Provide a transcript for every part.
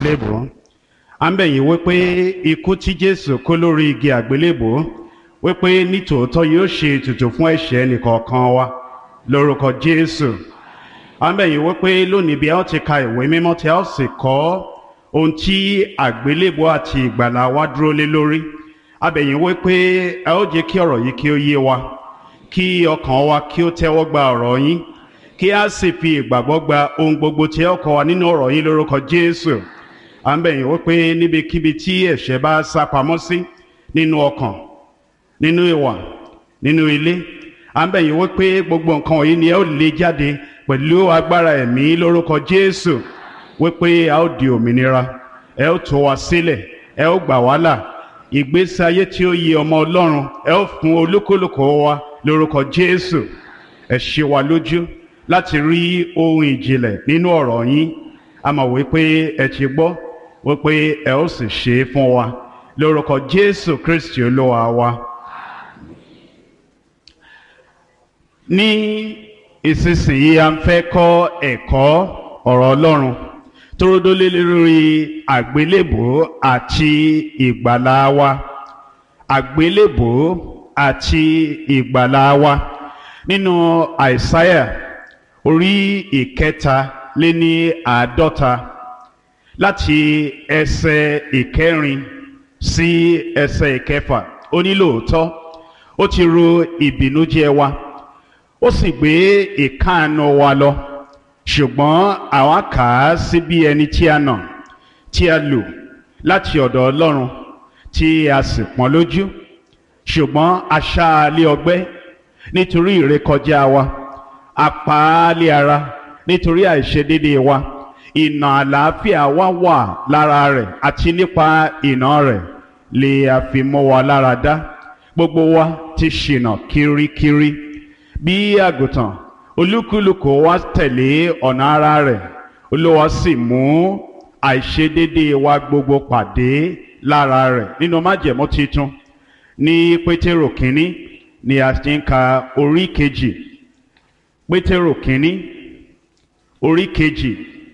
àgbélébò à ń bẹ̀ yín wípé ikú tí jésù kó lórí igi àgbélébò wípé nítòótọ́ yóò ṣe ètùtù fún ẹ̀ṣẹ̀ ẹnìkọ̀ọ̀kan wa lórúkọ jésù à ń bẹ̀ yín wípé lónìí bí a ó ti ka ìwé mímọ́ tí a ó sì kọ́ ohun tí àgbélébò àti ìgbàlà wa dúró lé lórí a bẹ̀ yín wípé ẹ ó jẹ́ kí ọ̀rọ̀ yìí kí ó yé wa kí ọkàn wa kí ó tẹ́wọ́ gba ọ̀rọ̀ yín kí a sì fi ìgbàgbọ́ gba ohun gbogbo tí ẹ ó kọ́ wa nínú ọ̀rọ̀ yín lórúkọ jésù à ń bẹ̀ yín wípé níbikíbi tí ẹ̀ṣẹ̀ bá sá pamọ́ sí nínú ọkàn nínú ìwà nínú ilé à ń bẹ̀ yín wípé gbogbo nǹkan wọ̀nyí ni ẹ ó lé jáde pẹ̀lú agbára ẹ̀mí lórúkọ jésù wípé a ó di òmìnira ẹ ó tú wa sílẹ̀ ẹ ó gbà wá là ìgbésí ayé tí ó yẹ ọmọ ọlọ́run ẹ ó fún olúkúlùkù wa lórúkọ jésù ẹ ṣe wa lójú láti rí ohun ìjìnlẹ̀ nínú ọ̀rọ̀ yín a mọ̀ wípé ẹ ti gbọ́ wípé ẹ ó sì ṣe é fún wa lórúkọ jésù kristi olúwa wa. ní ìsinsìnyí a ń fẹ́ kọ́ ẹ̀kọ́ ọ̀rọ̀ ọlọ́run torodólé lórí àgbélébò àti ìgbàlà wa àgbélébò àti ìgbàlà wa nínú àìsáyà orí ìkẹta lé ní àádọ́ta láti ẹsẹ̀ ìkẹrin sí ẹsẹ̀ ìkẹfà ó ní lóòótọ́ ó ti ro ìbìnújẹ́ wa ó sì gbé ìkáàánú wa lọ ṣùgbọ́n àwa kà á sí bí ẹni tí a nà tí a lù láti ọ̀dọ̀ Ọlọ́run tí a sì pọ́n lójú ṣùgbọ́n a ṣá a lé ọgbẹ́ nítorí ìrékọjá wa a pa á lé ara nítorí àìṣedéédéé wa ìnà àlàáfíà wa wà lára rẹ̀ àti nípa ìnà rẹ̀ lè a fi mọ́ wa lára dá gbogbo wa ti ṣìnà kirikiri bí àgùntàn olúkúlùkù wa tẹ̀lé ọ̀nà ara rẹ̀ olúwa sì mú àìṣedéédéé wa gbogbo pàdé lára rẹ̀ nínú májẹ̀mú titun ní pétérò kínní ni a ti ń ka orí kejì pétérò kínní orí kejì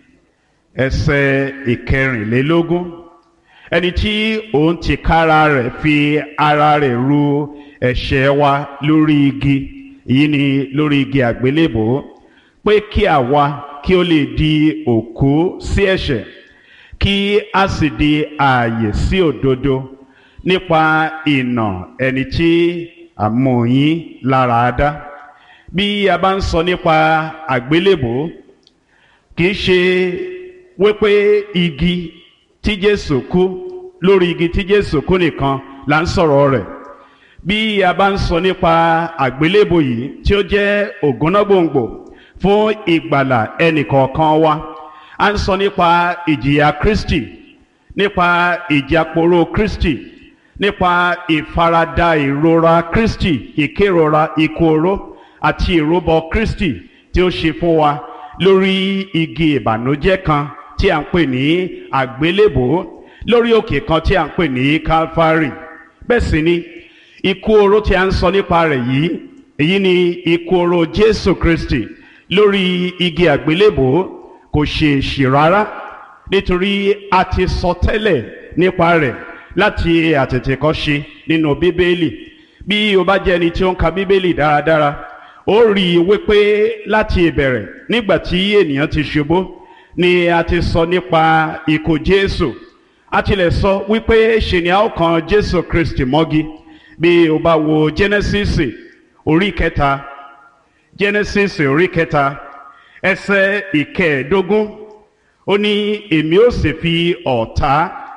ẹsẹ̀ ìkẹrìnlélógún ẹni tí òun ti kára rẹ̀ fi ara rẹ̀ ru ẹ̀ṣẹ̀ wa lórí igi èyí ni lórí igi àgbélébò pé kí àwa kí ó lè di òkú sí ẹ̀ṣẹ̀ kí a sì di ààyè sí òdodo nípa ìnà ẹni tí àmúyín lára dá bí a bá ń sọ nípa àgbélébò kì í ṣe wípé igi tí Jésù kú lórí igi tí Jésù kú nìkan là ń sọ̀rọ̀ rẹ̀ bí a bá ń sọ nípa àgbélébò yìí tí ó jẹ́ ògúnnágbòǹgbò fún ìgbàlà ẹnìkọ̀ọ̀kan wa a ń sọ nípa ìjìyà Kristi nípa ìjàporó Kristi nípa ìfaradà ìrora Kristi ìkérora ikú oró àti ìrúbọ Kristi tí ó ṣe fún wa lórí igi ìbànújẹ́ kan tí a ń pè ní àgbélébò lórí òkè kan tí a ń pè ní Calvary bẹ́ẹ̀ sì ni ikú oró tí a ń sọ nípa rẹ̀ yìí èyí ni ikú oró Jésù Kristi lórí igi àgbélébò kò ṣe èṣì rárá nítorí a ti sọ tẹ́lẹ̀ nípa rẹ̀ láti àtètèkọ́ṣe nínú Bíbélì bí o bá jẹ́ ẹni tí ó ń ka Bíbélì dáradára ó rí i wípé láti ìbẹ̀rẹ̀ nígbà tí ènìyàn ti ṣubú ni a ti sọ nípa ikú Jésù a tilẹ̀ sọ wípé ṣe ni a ó kan Jésù Kristi mọ́gi bí o bá wo Genesis orí kẹta Genesis orí kẹta ẹsẹ̀ ìkẹẹ̀ẹ́dógún ó ní èmi ó sì fi ọ̀tá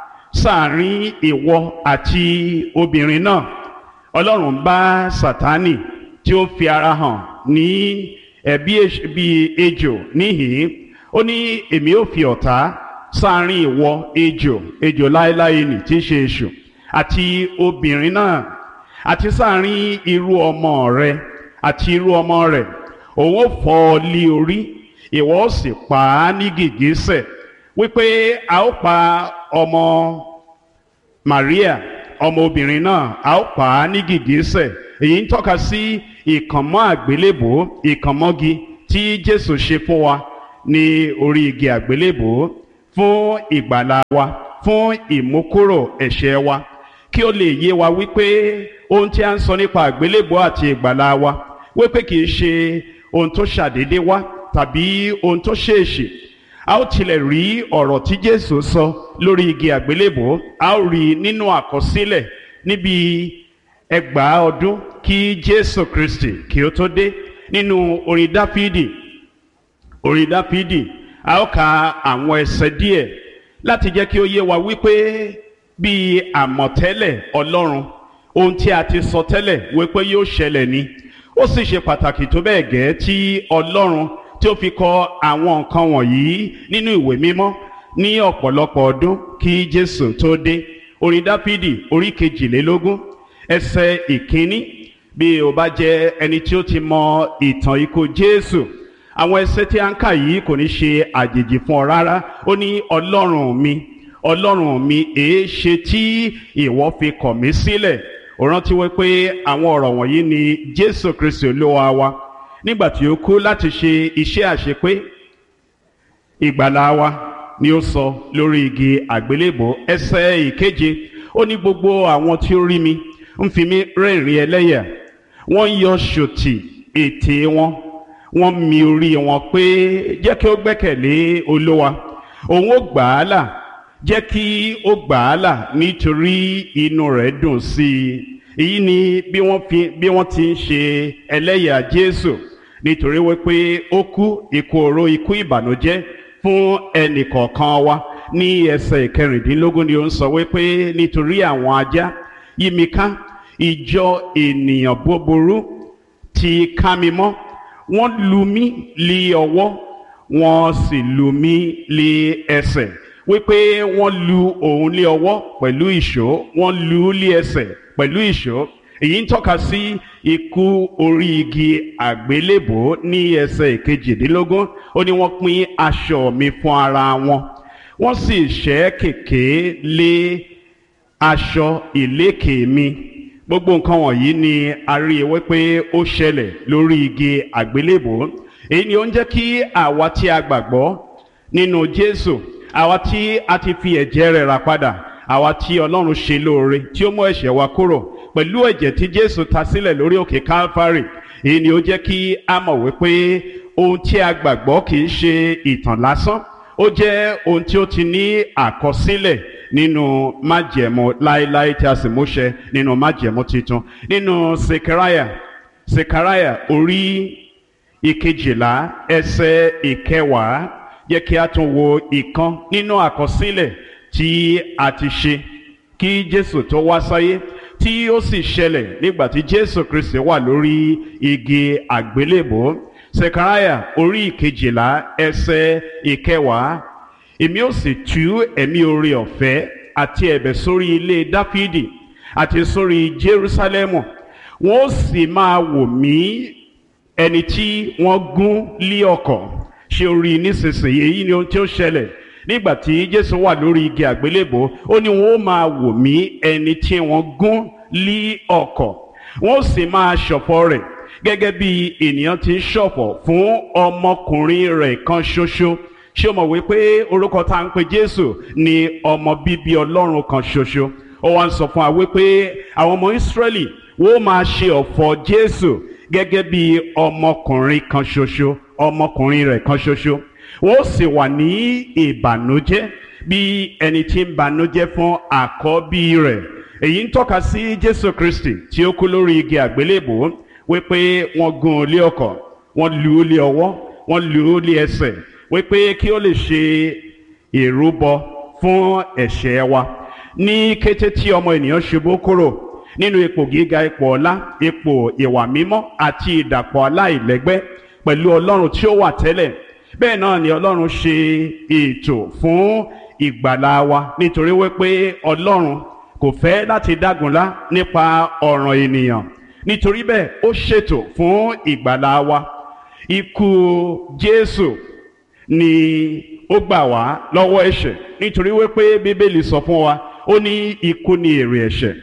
sáàrin ìwọ àti obìnrin náà Ọlọ́run bá Sátánì tí ó fi ara hàn ní ẹ̀bí bí ejò níhìn ó ní èmi ó fi ọ̀tá sáàrin ìwọ ejò ejò láéláé nì tí í ṣe èṣù àti obìnrin náà àti sáàrin irú ọmọ rẹ àti irú ọmọ rẹ òun ó fọ́ ọ lé orí ìwọ ó sì pa á ní gìgísẹ̀ wípé a ó pa ọmọ Maria ọmọ obìnrin náà a ó pa á ní gìgísẹ̀ èyí ń tọ́ka sí ìkànmọ́ àgbélébò ìkànmọ́gi tí Jésù ṣe fún wa ní orí igi àgbélébò fún ìgbàlà wa fún ìmúkúrò ẹ̀ṣẹ̀ wa kí ó lè yé wa wípé ohun tí a ń sọ nípa àgbélébùú àti ìgbàlà wa wípé kì í ṣe ohun tó ṣàdédé wá tàbí ohun tó ṣèèṣì a ó tilẹ̀ rí ọ̀rọ̀ tí Jésù sọ lórí igi àgbélébùú a ó rí nínú àkọsílẹ̀ níbi ẹgbàá ọdún kí Jésù Kristi kí ó tó dé nínú orin Dáfídì orin Dáfídì a ó ka àwọn ẹsẹ̀ díẹ̀ láti jẹ́ kí ó yé wa wípé bí àmọ̀tẹ́lẹ̀ Ọlọ́run ohun tí a ti sọ tẹ́lẹ̀ wípé yóò ṣẹlẹ̀ ni ó sì ṣe pàtàkì tó bẹ́ẹ̀ gẹ́ tí Ọlọ́run tí ó fi kọ àwọn nǹkan wọ̀nyí nínú ìwé mímọ́ ní ọ̀pọ̀lọpọ̀ ọdún kí Jésù tó dé orin Dáfídì orí kejìlélógún ẹsẹ̀ ìkíní bí o bá jẹ́ ẹni tí ó ti mọ ìtàn ikú Jésù àwọn ẹsẹ̀ tí a ń kà yìí kò ní ṣe àjèjì fún ọ rárá ó ní Ọlọ́run mi Ọlọ́run mi èé ṣe tí ìwọ fi kọ̀ mí sílẹ̀ ó rántí wípé àwọn ọ̀rọ̀ wọ̀nyí ni Jésù Kristi Olúwa wa nígbà tí ó kú láti ṣe iṣẹ́ àṣepé ìgbàlà wa ni ó sọ lórí igi àgbélébò ẹsẹ̀ ìkeje ó ní gbogbo àwọn tí ó rí mi ń fi mí rẹ́rìn ẹlẹ́yà wọ́n yọ ṣòtì ètè wọn wọ́n mi orí wọn pé jẹ́ kí ó gbẹ́kẹ̀lé Olúwa òun ó gbà á là jẹ́ kí ó gbà á là nítorí inú rẹ̀ dùn sí i èyí ni bí wọ́n fi bí wọ́n ti ń ṣe ẹlẹ́yà Jésù nítorí wípé ó kú ikú oró ikú ìbànújẹ́ fún ẹnì kọ̀ọ̀kan wa ní ẹsẹ̀ ìkẹrìndínlógún ni ó ń sọ wípé nítorí àwọn ajá yí mi ká ìjọ ènìyàn búburú ti ká mi mọ́ wọ́n lù mí lé ọwọ́ wọ́n sì lù mí lé ẹsẹ̀ wípé wọ́n lù òun lé ọwọ́ pẹ̀lú ìṣó wọ́n lù ú lé ẹsẹ̀ pẹ̀lú ìṣó èyí ń tọ́ka sí ikú orí igi àgbélébò ní ẹsẹ̀ ìkejìdínlógún ó ní wọ́n pín aṣọ mi fún ara wọn wọ́n sì ṣẹ́ kèké lé aṣọ ìlékè mi gbogbo nǹkan wọ̀nyí ni a rí i wípé ó ṣẹlẹ̀ lórí igi àgbélébò èyí ni ó ń jẹ́ kí àwa tí a gbàgbọ́ nínú Jésù àwa tí a ti fi ẹ̀jẹ̀ rẹ̀ rà padà àwa tí Ọlọ́run ṣe lóore tí ó mú ẹ̀ṣẹ̀ wa kúrò pẹ̀lú ẹ̀jẹ̀ tí Jésù ta sílẹ̀ lórí òkè Calvary èyí ni ó jẹ́ kí a mọ̀ wípé ohun tí a gbàgbọ́ kì í ṣe ìtàn lásán ó jẹ́ ohun tí ó ti ní àkọsílẹ̀ nínú májẹ̀mú láéláé tí a sì múṣẹ nínú májẹ̀mú titun nínú Sekaraya Sekaraya orí ìkejìlá ẹsẹ̀ ìkẹwàá yẹ kí a tún wo ìkan nínú àkọsílẹ̀ tí a ti ṣe kí Jésù tó wá sáyé tí ó sì ṣẹlẹ̀ nígbà tí Jésù Kristi wà lórí igi àgbélébò Sekaraya orí ìkejìlá ẹsẹ̀ ìkẹwàá èmi ó sì tú ẹ̀mí oore ọ̀fẹ́ àti ẹ̀bẹ̀ sórí ilé Dáfídì àti sórí Jerúsálẹ́mù wọ́n ó sì máa wò mí ẹni tí wọ́n gún lé ọ̀kọ̀ ṣe orí nísinsìnyí èyí ni ohun tí ó ṣẹlẹ̀ nígbà tí Jésù wà lórí igi àgbélébò ó ní wọ́n ó máa wò mí ẹni tí wọ́n gún lé ọ̀kọ̀ wọ́n ó sì máa ṣọ̀fọ̀ rẹ̀ gẹ́gẹ́ bí ènìyàn ti ń ṣọ̀fọ̀ fún ọmọkùnrin rẹ̀ kan ṣoṣo ṣé o mọ̀ wípé orúkọ tá à ń pe Jésù ni ọmọ bíbí Ọlọ́run kan ṣoṣo ó wá ń sọ fún wa wípé àwọn ọmọ Ísírẹ́lì wọ́n máa ṣe ọ̀fọ̀ Jésù gẹ́gẹ́ bí ọmọkùnrin kan ṣoṣo ọmọkùnrin rẹ̀ kan ṣoṣo wọ́n sì wà ní ìbànújẹ́ bí ẹni tí ń bànújẹ́ fún àkọ́bí rẹ̀ èyí ń tọ́ka sí Jésù Kristi tí ó kú lórí igi àgbélébò wípé wọ́n gún un lé ọ̀kọ̀ wọ́n lù ú lé ọwọ́ wọ́n lù ú lé ẹsẹ̀ wípé kí ó lè ṣe ìrúbọ fún ẹ̀ṣẹ̀ wa ní kété tí ọmọ ènìyàn ṣubú kúrò nínú ipò gíga ipò ọlá ipò ìwà mímọ́ àti ìdàpọ̀ aláìlẹ́gbẹ́ pẹ̀lú Ọlọ́run tí ó wà tẹ́lẹ̀ bẹ́ẹ̀ náà ni Ọlọ́run ṣe ètò fún ìgbàlá wa nítorí wípé Ọlọ́run kò fẹ́ láti dágunlá nípa ọ̀ràn ènìyàn nítorí bẹ́ẹ̀ ó ṣètò fún ìgbàlá wa ikú Jésù ni ó gbà wá lọ́wọ́ ẹ̀ṣẹ̀ nítorí wípé Bíbélì sọ fún wa ó ní ikú ni èrè ẹ̀ṣẹ̀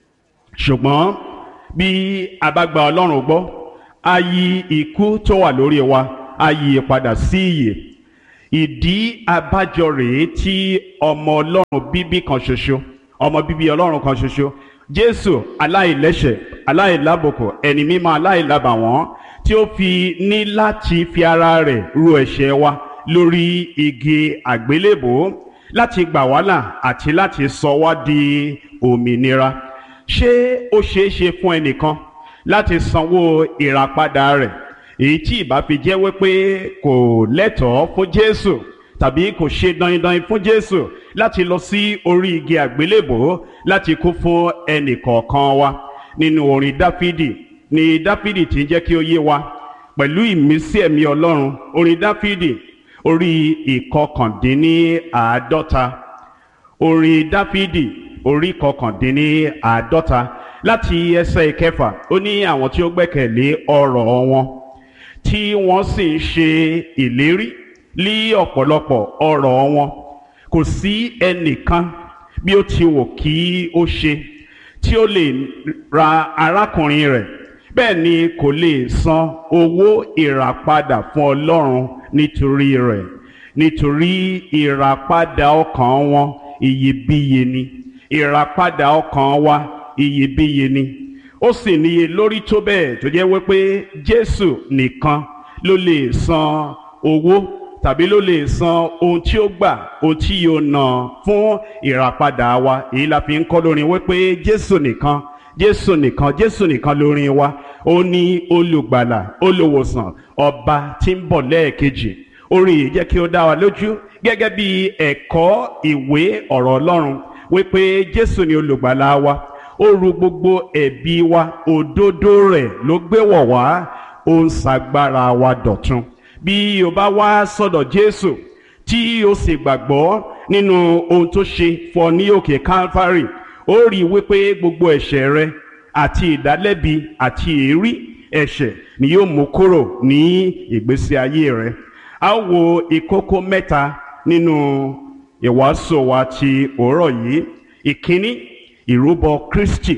ṣùgbọ́n bí a bá gba Ọlọ́run gbọ́ a yí ikú tó wà lórí wa a yí padà sí ìyè ìdí abájọ rèé tí ọmọ ọlọ́run bíbí kan ṣoṣo ọmọ bíbí ọlọ́run kan ṣoṣo jésù aláìlẹ́ṣẹ̀ aláìlábòkò ẹni mímọ́ aláìlábàwọ́n tí ó fi ní láti fi ara rẹ̀ ru ẹ̀ṣẹ̀ wa lórí igi àgbélébò láti gbà wá là àti láti sọ wá di òmìnira ṣé ó ṣeé ṣe fún ẹnìkan láti sanwó ìràpadà rẹ̀ èyí tí ìbá fi jẹ́ wípé kò lẹ́tọ̀ọ́ fún jésù tàbí kò ṣe dandan fún jésù láti lọ sí orí igi àgbélébò láti kú fún ẹnìkọ̀ọ̀kan wa nínú orin dáfídì ni dáfídì ti ń jẹ́ kí ó yé wa pẹ̀lú ìmísí ẹ̀mí ọlọ́run orin dáfídì orí ìkọkàndínníàádọ́ta orin dáfídì orí ìkọkàndínníàádọ́ta láti ẹsẹ̀ ìkẹfà ó ní àwọn tí ó gbẹ́kẹ̀lé ọ̀rọ̀ wọn tí wọ́n sì ń ṣe ìlérí lí ọ̀pọ̀lọpọ̀ ọ̀rọ̀ wọn kò sí ẹnìkan bí ó ti wò kí ó ṣe tí ó lè ra arákùnrin rẹ̀ bẹ́ẹ̀ ni kò lè san owó ìràpadà fún ọlọ́run nítorí rẹ̀ nítorí ìràpadà ọkàn wọn iyebíye ni ìràpadà ọkàn wa iyebíye ni ó sì níye lórí tó bẹ́ẹ̀ tó jẹ́ wípé jésù nìkan ló lè san owó tàbí ló lè san ohun tí ó gbà ohun tí yóò ná fún ìràpadà wa èyí la fi ń kọ́ lórin wípé jésù nìkan jésù nìkan jésù nìkan lórin wa ó ní olùgbàlà olùwòsàn ọba tí ń bọ̀ lẹ́ẹ̀kejì orin yìí jẹ́ kí ó dá wa lójú gẹ́gẹ́ bí ẹ̀kọ́ ìwé ọ̀rọ̀ ọlọ́run wípé jésù ni olùgbàlà wa ó ru gbogbo ẹ̀bi wa òdodo rẹ̀ ló gbé wọ̀ wá ó ń ṣagbára wa dọ̀tun bí o bá wá sọ́dọ̀ jésù tí o sì gbàgbọ́ nínú ohun tó ṣe fọ ní òkè calvary ó rí i wípé gbogbo ẹ̀ṣẹ̀ rẹ àti ìdálẹ́bi àti èérí ẹ̀ṣẹ̀ ni yóò mú kúrò ní ìgbésí ayé rẹ a ó wo ìkókó mẹ́ta nínú ìwàásù wa ti òórọ̀ yìí ìkíní ìrúbọ kristi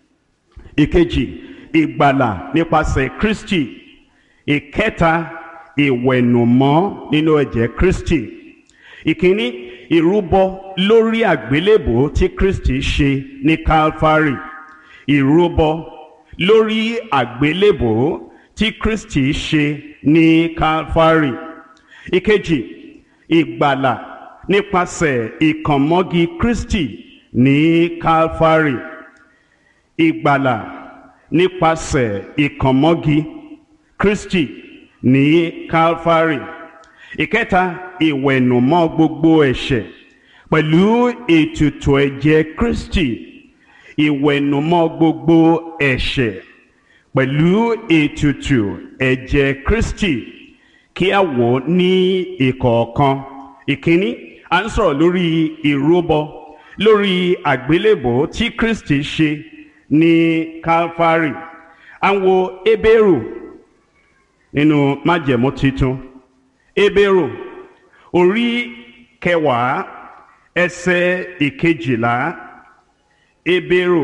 ìkejì ìgbàlà nípasẹ̀ kristi ìkẹta ìwẹ̀nùmọ́ nínú ẹ̀jẹ̀ kristi ìkíní ìrúbọ lórí àgbélébò tí kristi ṣe ní calvary ìrúbọ lórí àgbélébò tí kristi ṣe ní calvary ìkejì ìgbàlà nípasẹ̀ ìkànmọ́gi kristi ní calvary ìgbàlà nípasẹ̀ ìkànmọ́gi kristi ní calvary ìkẹta ìwẹ̀nùmọ́ gbogbo ẹ̀ṣẹ̀ pẹ̀lú ètùtù ẹ̀jẹ̀ kristi ìwẹ̀nùmọ́ gbogbo ẹ̀ṣẹ̀ pẹ̀lú ètùtù ẹ̀jẹ̀ kristi kí a wò ní ìkọ̀ọ̀kan ìkíní à ń sọ̀rọ̀ lórí ìrúbọ lórí àgbélébò tí kristi ṣe ní calvary à ń wo ebéèrò nínú májẹ̀mú titun ebéèrò orí kẹwàá ẹsẹ̀ ìkejìlá ebéèrò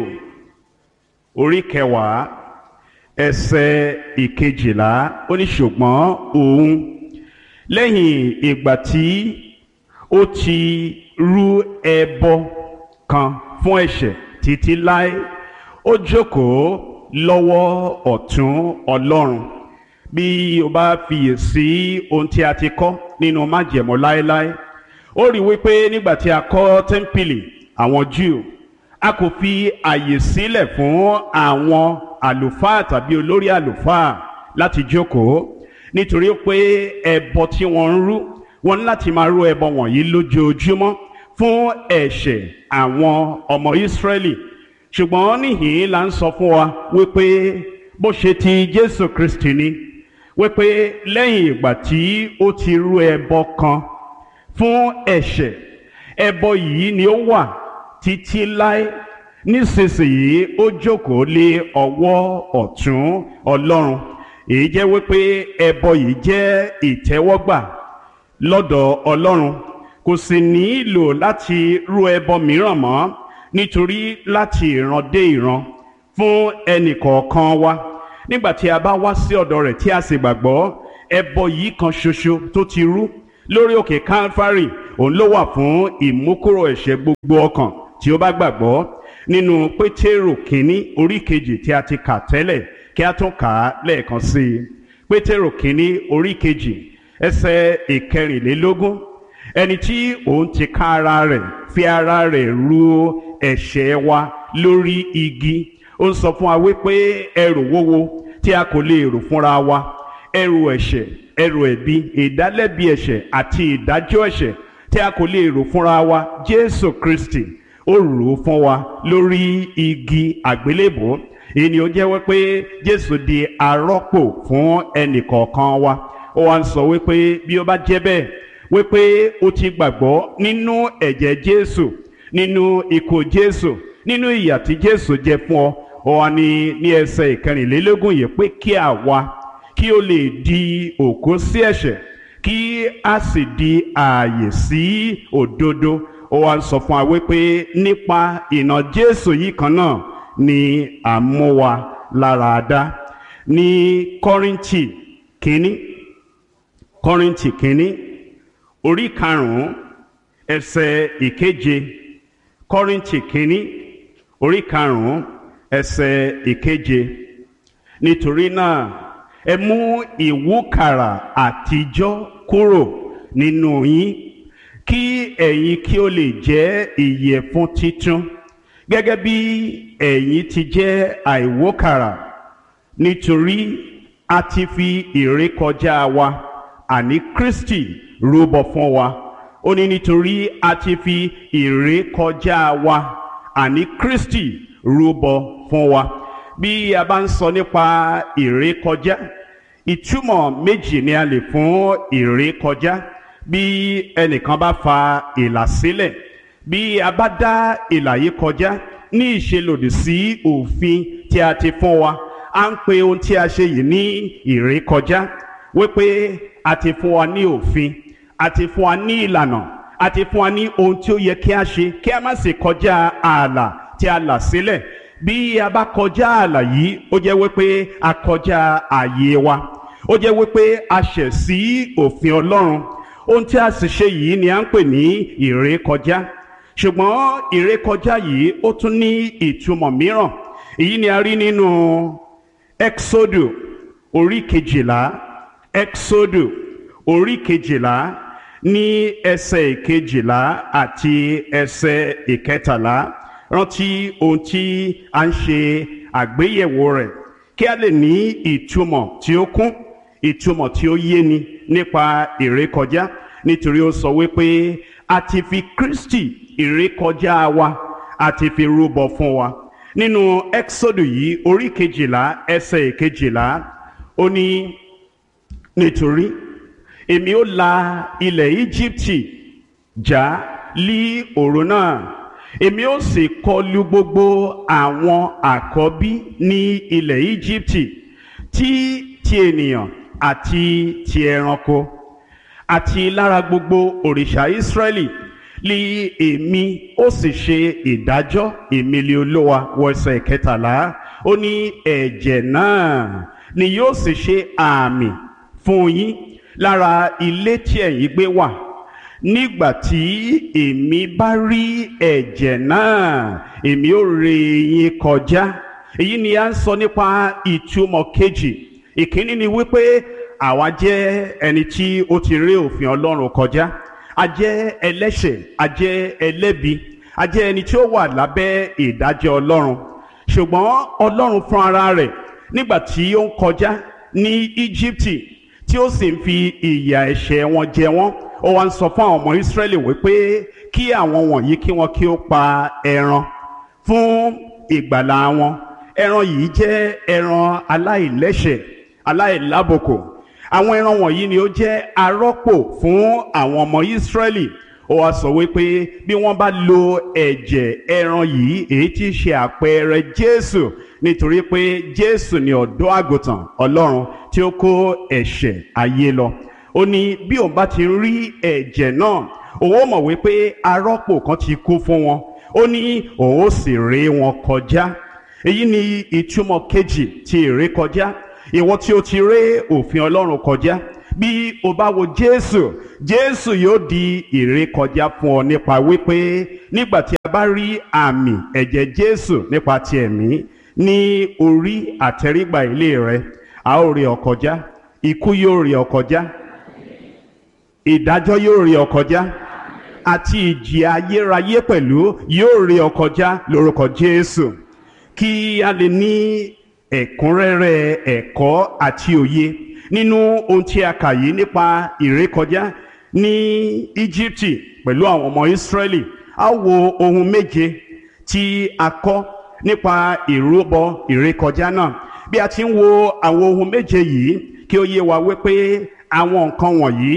orí kẹwàá ẹsẹ̀ ìkejìlá ó ní ṣùgbọ́n òun lẹ́yìn ìgbà tí ó ti rú ẹbọ kan fún ẹ̀ṣẹ̀ títí láé ó jókòó lọ́wọ́ ọ̀tún ọlọ́run bí o bá fiyèsí ohun tí a ti kọ́ nínú májẹ̀mú láéláé ó rí wípé nígbà tí a kọ́ tẹ́ḿpìlì àwọn Júù a kò fi àyè sílẹ̀ fún àwọn àlùfáà tàbí olórí àlùfáà láti jókòó nítorí pé ẹbọ tí wọ́n ń rú wọ́n ní láti máa rú ẹbọ wọ̀nyí lójoojúmọ́ fún ẹ̀ṣẹ̀ àwọn ọmọ Ísírẹ́lì ṣùgbọ́n níhìn la ń sọ fún wa wípé bó ṣe ti Jésù Kristi ni wípé lẹ́yìn ìgbà tí ó ti rú ẹbọ kan fún ẹ̀ṣẹ̀ ẹbọ yìí ni ó wà títí láé nísinsìnyí ó jókòó lé ọwọ́ ọ̀tún Ọlọ́run èyí jẹ́ wípé ẹbọ yìí jẹ́ ìtẹ́wọ́gbà lọ́dọ̀ Ọlọ́run kò sì nílò láti rú ẹbọ mìíràn mọ́ nítorí láti ìran dé ìran fún ẹnì kọ̀ọ̀kan wa nígbà tí a bá wá sí ọ̀dọ̀ rẹ̀ tí a sì gbàgbọ́ ẹbọ yìí kan ṣoṣo tó ti rú lórí òkè Calvary òun ló wà fún ìmúkúrò ẹ̀ṣẹ̀ gbogbo ọkàn tí ó bá gbàgbọ́ nínú Pétérù kínní orí kejì tí a ti kà tẹ́lẹ̀ kí a tún kà á lẹ́ẹ̀kan sí i Pétérù kínní orí kejì ẹsẹ̀ ìkẹrìnlélógún ẹni tí òun ti ká ara rẹ̀ fi ara rẹ̀ ru ẹ̀ṣẹ̀ wa lórí igi ó ń sọ fún wa wípé ẹrù wúwo tí a kò lè rò fúnra wa ẹrù ẹ̀ṣẹ̀ ẹrù ẹ̀bi ìdálẹ́bi ẹ̀ṣẹ̀ àti ìdájọ́ ẹ̀ṣẹ̀ tí a kò lè rò fúnra wa Jésù Kristi ó rò ó fún wa lórí igi àgbélébùú èyí ni ó jẹ́ wípé Jésù di arọ́pò fún ẹnìkọ̀ọ̀kan wa ó wá ń sọ wípé bí ó bá jẹ́ bẹ́ẹ̀ wípé ó ti gbàgbọ́ nínú ẹ̀jẹ̀ Jésù nínú ikú Jésù nínú ìyà tí Jésù jẹ fún ọ ó wá ní ní ẹsẹ̀ ìkẹrìnlélógún yìí pé kí àwa kí ó lè di òkú sí ẹ̀ṣẹ̀ kí a sì di ààyè sí òdodo ó wá ń sọ fún wa wípé nípa ìnà Jésù yìí kan náà ni à ń mú wa lára dá ní Kọ́ríńtì kínní Kọ́ríńtì kínní orí karùnún ẹsẹ̀ ìkeje Kọ́ríńtì kínní orí karùnún ẹsẹ̀ ìkeje nítorí náà ẹ mú ìwúkàrà àtijọ́ kúrò nínú yín kí ẹ̀yin kí ó lè jẹ́ ìyẹ̀fun titun gẹ́gẹ́ bí ẹ̀yin ti jẹ́ àìwókàrà nítorí a ti fi ìrékọjá wa àní Kristi rúbọ fún wa ó ní nítorí a ti fi ìrékọjá wa àní Kristi rúbọ fún wa bí a bá ń sọ nípa ìrékọjá ìtumọ̀ méjì ni a lè fún ìrékọjá bí ẹnìkan bá fa ìlà sílẹ̀ bí a bá dá ìlà yìí kọjá ní ìṣelòdì sí òfin tí a ti fún wa à ń pe ohun tí a ṣe yìí ní ìrékọjá wípé a ti fún wa ní òfin a ti fún wa ní ìlànà a ti fún wa ní ohun tí ó yẹ kí a ṣe kí a má sì kọjá ààlà tí a là sílẹ̀ bí a bá kọjá ààlà yìí ó jẹ́ wípé a kọjá ààyè wa ó jẹ́ wípé a ṣẹ̀ sí òfin Ọlọ́run ohun tí a sì ṣe yìí ni à ń pè ní ìrékọjá ṣùgbọ́n ìrékọjá yìí ó tún ní ìtumọ̀ mìíràn èyí ni a rí nínú Exodo orí kejìlá Exodo orí kejìlá ní ẹsẹ̀ ìkejìlá àti ẹsẹ̀ ìkẹtàlá rántí ohun tí a ń ṣe àgbéyẹ̀wò rẹ̀ kí a lè ní ìtumọ̀ tí ó kún ìtumọ̀ tí ó yéni nípa ìrékọjá nítorí ó sọ wípé a ti fi Kristi ìrékọjá wa a ti fi rúbọ fún wa nínú Exodo yìí orí kejìlá ẹsẹ̀ ìkejìlá ó ní nítorí èmi ó la ilẹ̀ Íjíbítì já lí òru náà èmi ó sì kọlu gbogbo àwọn àkọ́bí ní ilẹ̀ Íjíbítì tí ti ènìyàn àti ti ẹranko àti lára gbogbo òrìṣà Ísírẹ́lì li èmi ó sì ṣe ìdájọ́ ìmìlì olówa wọ̀ọ́sẹ̀ kẹtàlá ó ní ẹ̀jẹ̀ náà ni yóò sì ṣe àmì fún yín lára ilé tí ẹ̀yin gbé wà nígbà tí èmi bá rí ẹ̀jẹ̀ náà èmi ó ré yín kọjá èyí ni a ń sọ nípa ìtumọ̀ kejì ìkíní ni wípé àwa jẹ́ ẹni tí ó ti ré òfin Ọlọ́run kọjá a jẹ́ ẹlẹ́ṣẹ̀ a jẹ́ ẹlẹ́bi a jẹ́ ẹni tí ó wà lábẹ́ ìdájọ́ Ọlọ́run ṣùgbọ́n Ọlọ́run fún ara rẹ̀ nígbà tí ó ń kọjá ní Íjíbítì tí ó sì ń fi ìyà ẹ̀ṣẹ̀ wọn jẹ wọ́n ó wá ń sọ fún àwọn ọmọ Ísírẹ́lì wípé kí àwọn wọ̀nyí kí wọ́n kí ó pa ẹran fún ìgbàlà wọn ẹran yìí jẹ́ ẹran aláìlẹ́ṣẹ̀ aláìlábòkò àwọn ẹran wọ̀nyí ni ó jẹ́ arọ́pò fún àwọn ọmọ Ísírẹ́lì ó wá sọ wípé bí wọ́n bá lo ẹ̀jẹ̀ ẹran yìí èyí tí í ṣe àpẹẹrẹ Jésù nítorí pé Jésù ni ọ̀dọ́ àgùntàn Ọlọ́run tí ó kó ẹ̀ṣẹ̀ ayé lọ ó ní bí òun bá ti rí ẹ̀jẹ̀ náà òun ó mọ̀ wípé arọ́pò kan ti kú fún wọn ó ní òun ó sì ré wọn kọjá èyí ni ìtumọ̀ kejì ti ìrékọjá ìwọ tí o ti ré òfin Ọlọ́run kọjá bí o bá wo Jésù jésù yóò di ìrékọjá fún ọ nípa wípé nígbà tí a bá rí àmì ẹ̀jẹ̀ jésù nípa ti ẹ̀mí ní orí àtẹrígbà ilé rẹ a ó rí ọ kọjá ikú yóò rí ọ kọjá ìdájọ́ yóò rí ọ kọjá àti ìjì ayérayé pẹ̀lú yóò rí ọ kọjá lórúkọ jésù kí a lè ní ẹ̀kúnrẹ́rẹ́ ẹ̀kọ́ àti òye nínú ohun tí a kà yìí nípa ìrékọjá ní íjíbítì pẹ̀lú àwọn ọmọ ìsírẹ́lì a wo ohun méje tí a kọ́ nípa ìrúbọ ìrékọjá náà bí a ti ń wo àwọn ohun méje yìí kí ó yé wa wípé àwọn nǹkan wọ̀nyí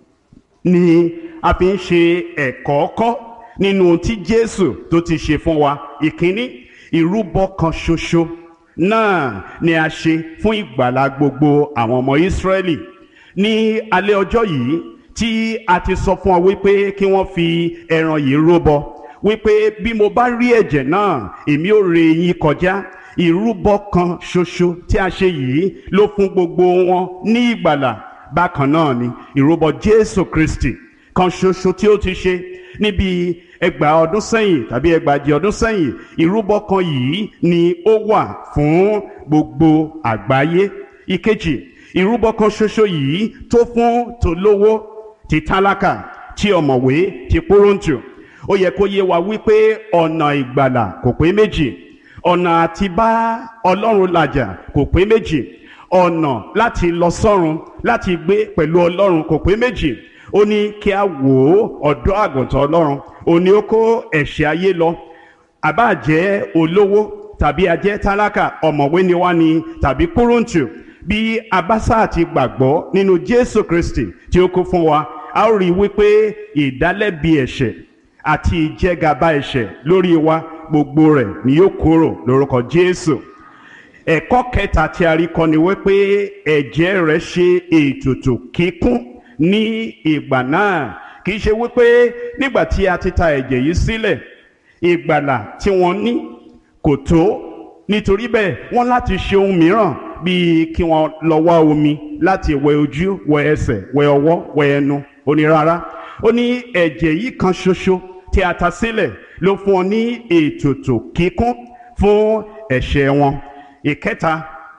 ni a fi ń ṣe ẹ̀kọ́ kọ́ nínú ohun tí jésù tó ti ṣe fún wa ìkíní ìrúbọ kan ṣoṣo náà ni a ṣe fún ìgbàlá gbogbo àwọn ọmọ ìsírẹ́lì ní alẹ́ ọjọ́ yìí tí a ti sọ fún ọ wípé kí wọ́n fi ẹran yìí rúbọ wípé bí mo bá rí ẹ̀jẹ̀ náà èmi ò ré yín kọjá ìrúbọ kan ṣoṣo tí a ṣe yìí ló fún gbogbo wọn ní ìgbàlà bákan náà ni ìrúbọ jésù kristi kan ṣoṣo tí ó ti ṣe níbi ẹgbàá ọdún sẹ́yìn tàbí ẹgbàájì ọdún sẹ́yìn ìrúbọ kan yìí ni ó wà fún gbogbo àgbáyé ìkejì ìrúbọ kan ṣoṣo yìí tó fún tolówó ti tálákà tí ọ̀mọ̀wé ti pọ́rọ́ǹtù ó yẹ kó yé wa wípé ọ̀nà ìgbàlà kò pé méjì ọ̀nà àti bá ọlọ́run làjà kò pé méjì ọ̀nà láti lọ sọ́run láti gbé pẹ̀lú ọlọ́run kò pé méjì ó ní kí a wò ó ọ̀dọ́ àgùntàn ọlọ́run ó ní ó kó ẹ̀ṣẹ̀ ayé lọ àbá jẹ́ olówó tàbí ajẹ́ tálákà ọ̀mọ̀wé ni wá ni tàbí kúrúǹtù bí abásá ti gbàgbọ́ nínú jésù kristi tí ó kú fún wa a ó rí i wípé ìdálẹ́bi ẹ̀ṣẹ̀ àti ìjẹgàba ẹ̀ṣẹ̀ lórí wa gbogbo rẹ̀ ni yóò kúrò lórúkọ jésù ẹ̀kọ́ kẹta tí a rí kọ́ ni wípé ẹ̀jẹ̀ rẹ̀ ṣe ètùtù kíkún ní ìgbà náà kì í ṣe wípé nígbà tí a ti ta ẹ̀jẹ̀ yìí sílẹ̀ ìgbàlà tí wọ́n ní kò tó nítorí bẹ́ẹ̀ wọ́n láti ṣe ohun mìíràn bíi kí wọ́n lọ wá omi láti wẹ ojú wẹ ẹsẹ̀ wẹ ọwọ́ wẹ ẹnu ó ní rárá ó ní ẹ̀jẹ̀ yìí kan ṣoṣo tí a ta sílẹ̀ ló fún ọ ní ètùtù kíkún fún ẹ̀ṣẹ̀ wọn ìkẹta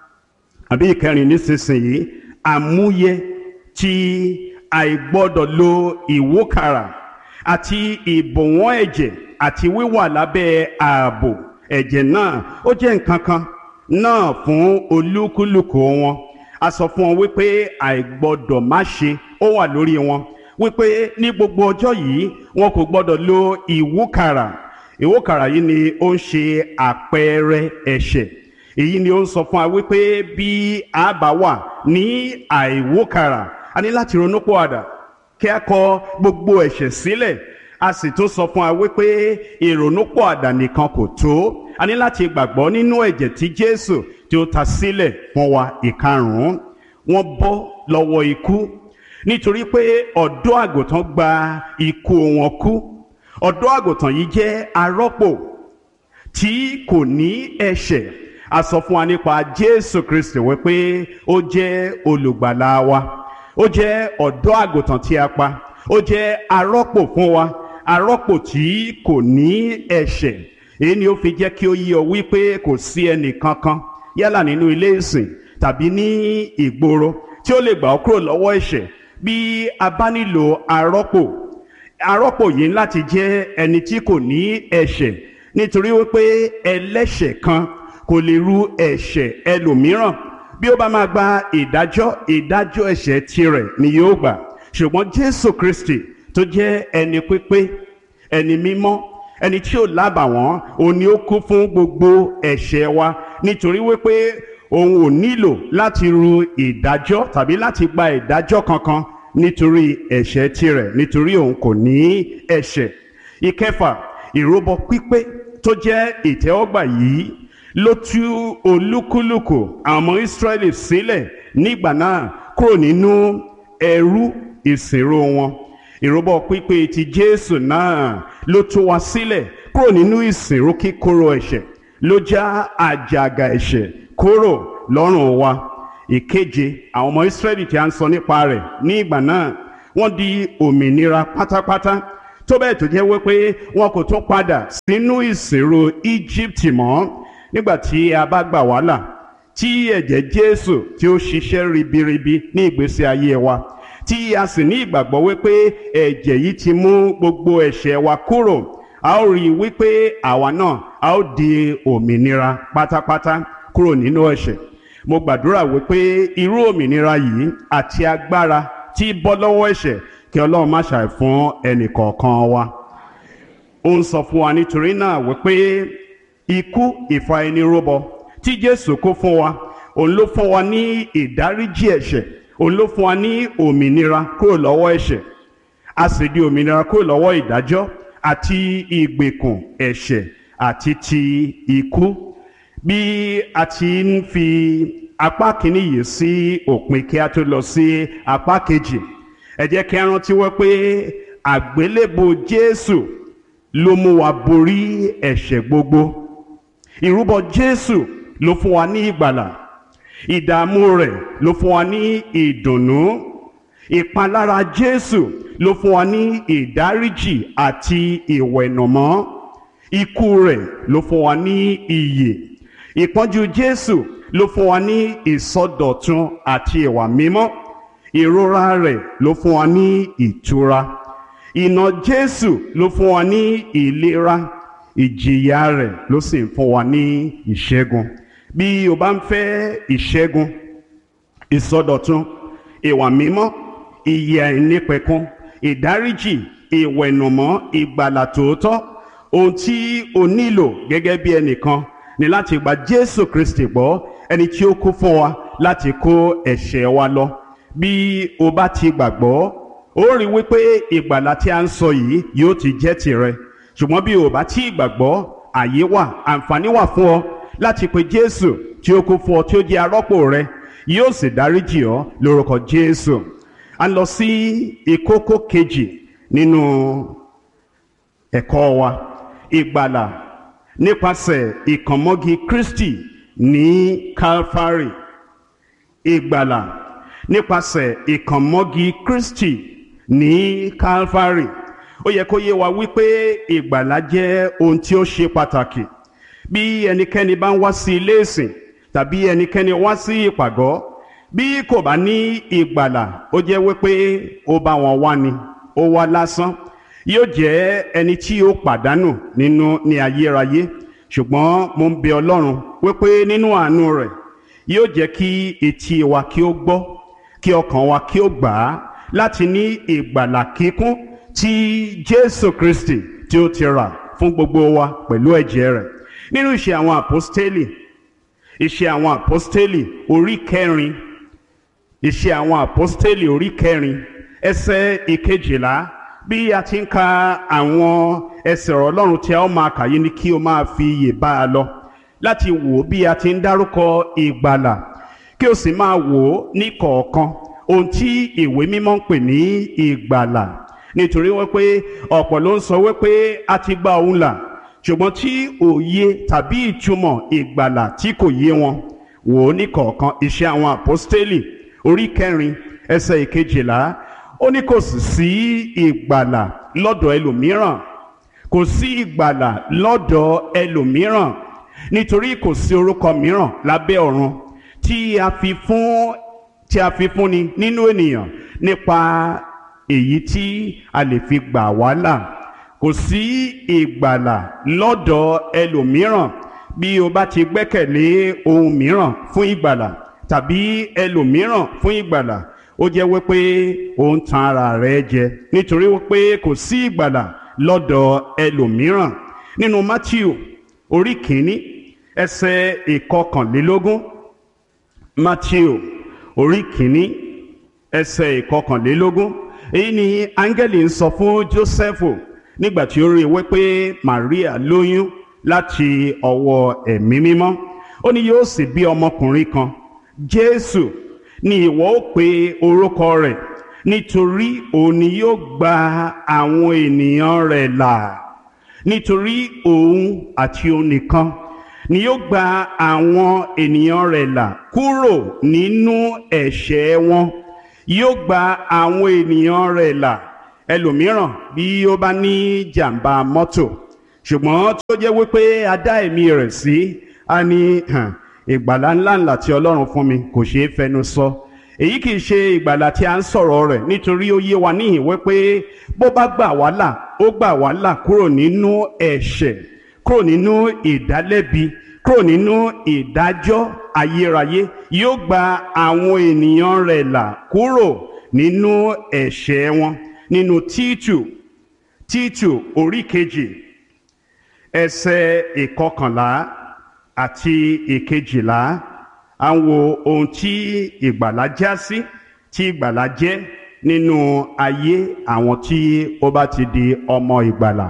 àbí ìkẹrin nísinsìnyí àmúyẹ tí àìgbọ́dọ̀ lo ìwókàrà àti ìbọ̀wọ́n ẹ̀jẹ̀ àti wíwà lábẹ́ ààbò ẹ̀jẹ̀ náà ó jẹ́ nǹkan kan náà fún olúkúlùkù wọn a sọ fún wọn wípé àìgbọ́dọ̀ má ṣe ó wà lórí wọn wípé ní gbogbo ọjọ́ yìí wọn kò gbọ́dọ̀ lo ìwúkàrà ìwúkàrà yìí ni ó ń ṣe àpẹẹrẹ ẹ̀ṣẹ̀ èyí ni ó ń sọ fún wa wípé bí a bá wà ní àìwúkàrà a ní láti ronú pọ̀àdà kí a kọ gbogbo ẹ̀ṣẹ̀ sílẹ̀ a sì tún sọ fún wa wípé ìrònúpọ̀àdà nìkan kò tó a ní láti gbàgbọ́ nínú ẹ̀jẹ̀ tí Jésù tí ó ta sílẹ̀ fún wa ìkarùn-ún wọ́n bọ́ lọ́wọ́ ikú nítorí pé ọ̀dọ́ àgùntàn gba ikú wọn kú ọ̀dọ́ àgùntàn yìí jẹ́ arọ́pò tí kò ní ẹ̀ṣẹ̀ a sọ fún wa nípa Jésù Kristi wípé ó jẹ́ olùgbàlà wa ó jẹ́ ọ̀dọ́ àgùntàn tí a pa ó jẹ́ arọ́pò fún wa arọ́pò tí kò ní ẹ̀ṣẹ̀ èyí ni ó fi jẹ́ kí ó yé ọ wípé kò sí ẹnì kankan yálà nínú ilé ìsìn tàbí ní ìgboro tí ó lè gbà ọ́ kúrò lọ́wọ́ ẹ̀ṣẹ̀ bí a bá nílò arọ́pò arọ́pò yìí láti jẹ́ ẹni tí kò ní ẹ̀ṣẹ̀ nítorí wípé ẹlẹ́ṣẹ̀ kan kò lè ru ẹ̀ṣẹ̀ ẹlòmíràn bí ó bá máa gba ìdájọ́ ìdájọ́ ẹ̀ṣẹ̀ tirẹ̀ ni yóò gbà ṣùgbọ́n Jésù Kristi tó jẹ́ ẹni pípé ẹni mímọ́ ẹni tí ò lábàwọ́n òun ni ó kú fún gbogbo ẹ̀ṣẹ̀ wa nítorí wípé òun ò nílò láti ru ìdájọ́ tàbí láti gba ìdájọ́ kankan nítorí ẹ̀ṣẹ̀ tirẹ̀ nítorí òun kò ní ẹ̀ṣẹ̀ ìkẹfà ìrúbọ pípé tó jẹ́ ìtẹ́wọ́gbà yìí ló tú olúkúlùkù àwọn ọmọ Ísírẹ́lì sílẹ̀ nígbà náà kúrò nínú ẹrú ìsìnrú wọn ìrúbọ pípé ti Jésù náà ló tú wa sílẹ̀ kúrò nínú ìsìnrú kíkorò ẹ̀ṣẹ̀ ló já àjàgà ẹ̀ṣẹ̀ kúrò lọ́rùn wa ìkeje àwọn ọmọ Ísírẹ́lì tí a ń sọ nípa rẹ̀ ní ìgbà náà wọ́n di òmìnira pátápátá tó bẹ́ẹ̀ tó jẹ́ wípé wọn kò tún padà sínú ìsìnrò Egypt mọ́ nígbà tí a bá gbà wá là tí ẹ̀jẹ̀ Jésù tí ó ṣiṣẹ́ ribiribi ní ìgbésí ayé wa tí a sì ní ìgbàgbọ́ wípé ẹ̀jẹ̀ yìí ti mú gbogbo ẹ̀ṣẹ̀ wa kúrò a ó rí i wípé àwa náà a ó di òmìnira pátápátá kúrò nínú ẹ̀ṣẹ̀ mo gbàdúrà wípé irú òmìnira yìí àti agbára tí bọ́ lọ́wọ́ ẹ̀ṣẹ̀ kí Ọlọ́run má ṣàì fún ẹnì kọ̀ọ̀kan wa ó ń sọ fún wa nítorí náà wípé ikú ìfà ẹni rúbọ tí Jésù kó fún wa òun ló fún wa ní ìdáríjì ẹ̀ṣẹ̀ òun ló fún wa ní òmìnira kúrò lọ́wọ́ ẹ̀ṣẹ̀ a sì di òmìnira kúrò lọ́wọ́ ìdájọ́ àti ìgbèkùn ẹ̀ṣẹ̀ àti ti ikú bí a ti ń fi apá kìíní yìí sí òpin kí a tó lọ sí apá kejì ẹ jẹ́ kí a rántí wọ́n pé àgbélébù Jésù ló mú wa borí ẹ̀ṣẹ̀ gbogbo ìrúbọ Jésù ló fún wa ní ìgbàlà ìdààmú rẹ̀ ló fún wa ní ìdùnnú ìpalára Jésù ló fún wa ní ìdáríjì àti ìwẹ̀nùmọ́ ikú rẹ̀ ló fún wa ní ìyè ìpọ́njú Jésù ló fún wa ní ìsọdọ̀tun àti ìwà mímọ́ ìrora rẹ̀ ló fún wa ní ìtura ìnà Jésù ló fún wa ní ìlera ìjìyà rẹ̀ ló sì ń fún wa ní ìṣẹ́gun bí o bá ń fẹ́ ìṣẹ́gun ìsọdọ̀tun ìwà mímọ́ ìyè àìnípẹ̀kun ìdáríjì ìwẹ̀nùmọ́ ìgbàlà tòótọ́ ohun tí o nílò gẹ́gẹ́ bí ẹnìkan ni láti gba Jésù Kristi gbọ́ ẹni tí ó kú fún wa láti kó ẹ̀ṣẹ̀ wa lọ bí o bá ti gbàgbọ́ ó rí wípé ìgbàlà tí a ń sọ yìí yóò ti jẹ́ tìrẹ ṣùgbọ́n bí o bá ti gbàgbọ́ àyè wà àǹfààní wà fún ọ láti pe Jésù tí ó kú fún ọ tí ó jẹ́ arọ́pò rẹ yóò sì dáríjì ọ lórúkọ Jésù a lọ sí ìkókó kejì nínú ẹ̀kọ́ wa ìgbàlà nípasẹ̀ ìkànmọ́gi Kristi ní Calvary ìgbàlà nípasẹ̀ ìkànmọ́gi Kristi ní Calvary ó yẹ kó yé wa wípé ìgbàlà jẹ́ ohun tí ó ṣe pàtàkì bí ẹnikẹ́ni bá ń wá sí ilé ìsìn tàbí ẹnikẹ́ni wá sí ìpàgọ́ bí kò bá ní ìgbàlà ó jẹ́ wípé ó bá wọn wá ni ó wá lásán yóò jẹ́ ẹni tí ó pàdánù nínú ní ayérayé ṣùgbọ́n mo ń bẹ Ọlọ́run wípé nínú àánú rẹ̀ yóò jẹ́ kí etí wa kí ó gbọ́ kí ọkàn wa kí ó gbà á láti ní ìgbàlà kíkún tí Jésù Kristi tí ó ti rà fún gbogbo wa pẹ̀lú ẹ̀jẹ̀ rẹ̀ nínú ìṣe àwọn àpọ́stélì ìṣe àwọn àpọ́stélì orí kẹrin ìṣe àwọn àpọ́stélì orí kẹrin ẹsẹ̀ ìkejìlá bí a ti ń ka àwọn ẹsẹ̀ ọ̀rọ̀ Ọlọ́run tí a ó máa kà yìí ni kí o máa fi iyè bá a lọ láti wò ó bí a ti ń dárúkọ ìgbàlà kí o sì máa wò ó ní kọ̀ọ̀kan ohun tí ìwé mímọ́ ń pè ní ìgbàlà nítorí wípé ọ̀pọ̀ ló ń sọ wípé a ti gba òun là ṣùgbọ́n tí òye tàbí ìtumọ̀ ìgbàlà tí kò yé wọn wò ó ní kọ̀ọ̀kan iṣẹ́ àwọn àpọ́stélì orí kẹrin ẹsẹ̀ ìkejìlá ó ní kò sì sí ìgbàlà lọ́dọ̀ ẹlòmíràn kò sí ìgbàlà lọ́dọ̀ ẹlòmíràn nítorí kò sí orúkọ mìíràn lábẹ́ ọ̀run tí a fi fún tí a fi fúnni nínú ènìyàn nípa èyí tí a lè fi gbà wá là kò sí ìgbàlà lọ́dọ̀ ẹlòmíràn bí o bá ti gbẹ́kẹ̀lé ohun mìíràn fún ìgbàlà tàbí ẹlòmíràn fún ìgbàlà ó jẹ́ wípé ó ń tan ara rẹ̀ jẹ nítorí wípé kò sí ìgbàlà lọ́dọ̀ ẹlòmíràn nínú Matthew orí kìíní ẹsẹ̀ ìkọkànlélógún Matthew orí kìíní ẹsẹ̀ ìkọkànlélógún èyí ni áńgẹ́lì ń sọ fún Jósẹ́fù nígbà tí ó rí i wípé Maria lóyún láti ọwọ́ ẹ̀mí mímọ́ ó ní yóò sì bí ọmọkùnrin kan Jésù ni ìwọ ó pe orúkọ rẹ̀ nítorí òun ni yóò gba àwọn ènìyàn rẹ̀ là nítorí òun àti òun nìkan ni yóò gba àwọn ènìyàn rẹ̀ là kúrò nínú ẹ̀ṣẹ̀ wọn yóò gba àwọn ènìyàn rẹ̀ là ẹlòmíràn bí ó bá ní jàǹbá mọ́tò ṣùgbọ́n tó jẹ́ wípé a dá ẹ̀mí rẹ̀ sí a ní ìgbàlá ńláńlá tí ọlọ́run fún mi kò ṣeé fẹnu sọ èyí kì í ṣe ìgbàlá tí a ń sọ̀rọ̀ rẹ̀ nítorí ó yé wa níhìn wípé bó bá gbà wá là ó gbà wá là kúrò nínú ẹ̀ṣẹ̀ kúrò nínú ìdálẹ́bi kúrò nínú ìdájọ́ ayérayé yóò gba àwọn ènìyàn rẹ̀ là kúrò nínú ẹ̀ṣẹ̀ wọn nínú títù títù orí kejì ẹsẹ̀ ìkọkànlá àti ìkejìlá à ń wo ohun tí ìgbàlá já sí tí ìgbàlá jẹ́ nínú ayé àwọn tí ó bá ti di ọmọ ìgbàlá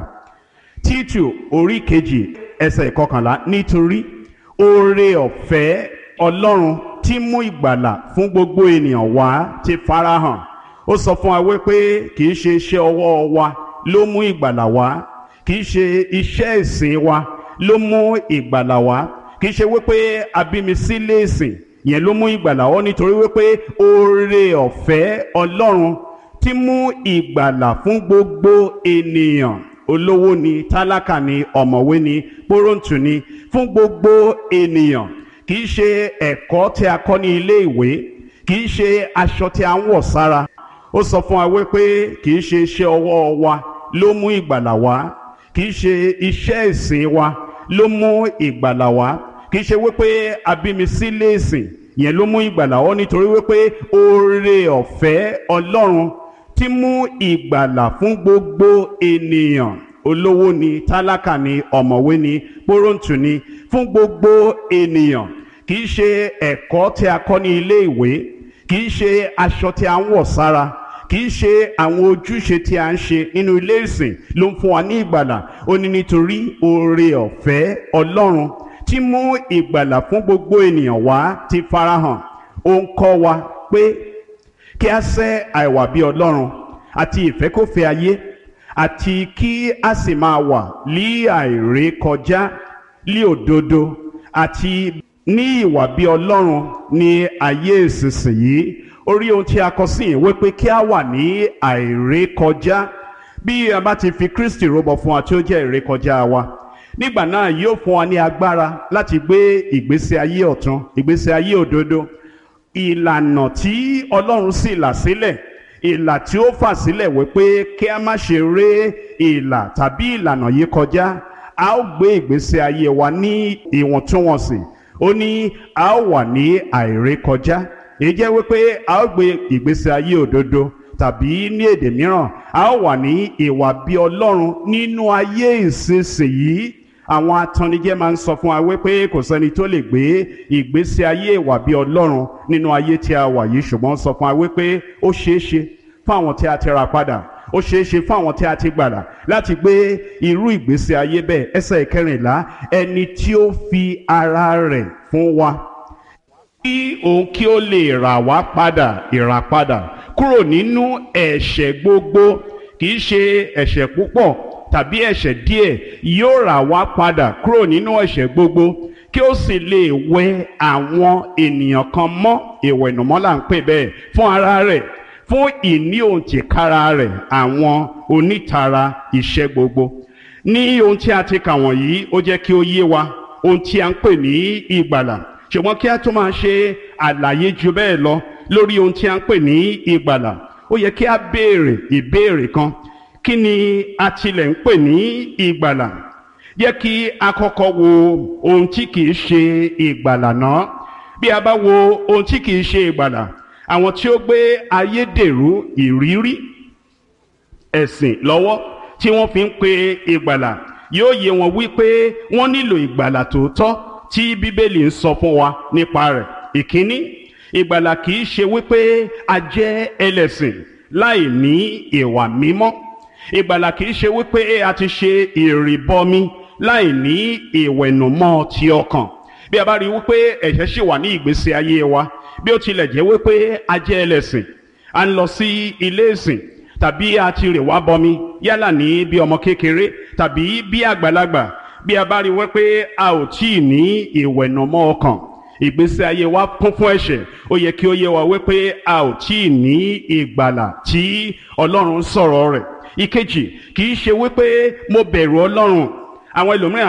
títù orí kejì ẹsẹ̀ ìkọkànlá nítorí oore ọ̀fẹ́ ọlọ́run tí mú ìgbàlà fún gbogbo ènìyàn wá ti farahàn ó sọ fún wa wípé kì í ṣe iṣẹ́ ọwọ́ wa ló mú ìgbàlà wá kì í ṣe iṣẹ́ ìsìn wa ló mú ìgbàlà wá kì í ṣe wípé abími sílé ìsìn yẹn ló mú ìgbàlà wá nítorí wípé oore ọ̀fẹ́ ọlọ́run tí mú ìgbàlà fún gbogbo ènìyàn olówó ni tálákà ni ọ̀mọ̀wé ni pọ́rọ̀ǹtù ni fún gbogbo ènìyàn kì í ṣe ẹ̀kọ́ tí a kọ́ ní ilé ìwé kì í ṣe aṣọ tí a ń wọ̀ sára ó sọ fún wa wípé kì í ṣe iṣẹ́ ọwọ́ wa ló mú ìgbàlà wá kì í ṣe iṣẹ́ ìsìn wa ló mú ìgbàlà wá kì í ṣe wípé abími sílé ìsìn yẹn ló mú ìgbàlà wá nítorí wípé oore ọ̀fẹ́ ọlọ́run tí mú ìgbàlà fún gbogbo ènìyàn olówó ni tálákà ni ọ̀mọ̀wé ni pọ́rọ̀ǹtù ni fún gbogbo ènìyàn kì í ṣe ẹ̀kọ́ tí a kọ́ ní ilé ìwé kì í ṣe aṣọ tí a ń wọ̀ sára kì í ṣe àwọn ojúṣe tí a ń ṣe nínú ilé ìsìn ló ń fún wa ní ìgbàlà ó ní nítorí oore ọ̀fẹ́ ọlọ́run tí mú ìgbàlà fún gbogbo ènìyàn wá ti farahàn ó ń kọ́ wa pé kí a sẹ́ àìwà bí ọlọ́run àti ìfẹ́kọ̀fẹ́ ayé àti kí a sì máa wà lí àìrékọjá lí òdodo àti ní ìwà bí ọlọ́run ní ayé ìsinsìnyí orí ohun tí a kọ sí yìí wípé kí a wà ní àìrékọjá bí a bá ti fi Kristi rúbọ fún wa tí ó jẹ́ ìrékọjá wa nígbà náà yóò fún wa ní agbára láti gbé ìgbésí ayé ọ̀tun ìgbésí ayé òdodo ìlànà tí ọlọ́run sì là sílẹ̀ ìlà tí ó fà sílẹ̀ wípé kí a má ṣe ré ìlà tàbí ìlànà yìí kọjá a ó gbé ìgbésí ayé wa ní ìwọ̀ntúnwọ̀nsì ó ní a ó wà ní àìrékọjá èyí jẹ́ wípé a ó gbé ìgbésí ayé òdodo tàbí ní èdè mìíràn a ó wà ní ìwà bí ọlọ́run nínú ayé ìsinsìnyí àwọn atannijẹ́ máa ń sọ fún wa wípé kò sẹ́ni tó lè gbé ìgbésí ayé ìwà bí ọlọ́run nínú ayé tí a wà yìí ṣùgbọ́n sọ fún wa wípé ó ṣeé ṣe fún àwọn tí a ti ra padà ó ṣeé ṣe fún àwọn tí a ti gbàdà láti gbé irú ìgbésí ayé bẹ́ẹ̀ ẹsẹ̀ ìkẹrìnlá ẹni tí ó fi ara rẹ̀ fún wa kí òun kí ó lè rà wá padà ìràpadà kúrò nínú ẹ̀ṣẹ̀ gbogbo kì í ṣe ẹ̀ṣẹ̀ púpọ̀ tàbí ẹ̀ṣẹ̀ díẹ̀ yóò rà wá padà kúrò nínú ẹ̀ṣẹ̀ gbogbo kí ó sì lè wẹ àwọn ènìyàn kan mọ́ ìwẹ̀nùmọ́ là ń pè bẹ́ẹ̀ fún ara rẹ̀ fún ìní òǹtìkára rẹ̀ àwọn onítara iṣẹ́ gbogbo ní ohun tí a ti kà wọ̀nyí ó jẹ́ kí ó yé wa ohun tí a ń pè ní ìgbàlà ṣùgbọ́n kí a tún máa ṣe àlàyé ju bẹ́ẹ̀ lọ lórí ohun tí a ń pè ní ìgbàlà ó yẹ kí a béèrè ìbéèrè kan kí ni a tilẹ̀ ń pè ní ìgbàlà yẹ kí a kọ́kọ́ wo ohun tí kìí ṣe ìgbàlà náà bí a bá wo ohun tí kìí ṣe ìgbàlà àwọn tí ó gbé ayédèrú ìrírí ẹ̀sìn lọ́wọ́ tí wọ́n fi ń pe ìgbàlà yóò yé wọn wípé wọ́n nílò ìgbàlà tòótọ́ tí bíbélì ń sọ fún wa nípa rẹ̀ ìkíní ìgbàlà kìí ṣe wípé a jẹ́ ẹlẹ́sìn láì ní ìwà mímọ́ ìgbàlà kìí ṣe wípé a ti ṣe ìrìbọmi láì ní ìwẹ̀nùmọ́ ti ọkàn bí a bá rí wípé ẹ̀ṣẹ̀ ṣì wà ní ìgbésí ayé wa bí ó tilẹ̀ jẹ́ wípé a jẹ́ ẹlẹ́sìn a ń lọ sí ilé ìsìn tàbí a ti rè wá bọmi yálà ní bí ọmọ kékeré tàbí bí àgbàlagbà bí a bá rí wípé a ò tí ì ní ìwẹ̀nùmọ́ ọkàn ìgbésí ayé wa kún fún ẹ̀ṣẹ̀ ó yẹ kí ó yé wa wípé a ò tí ì ní ìgbàlà tí ọlọ́run sọ̀rọ̀ rẹ̀ ìkejì kì í ṣe wípé mo bẹ̀rù ọlọ́run àwọn ẹlòmíràn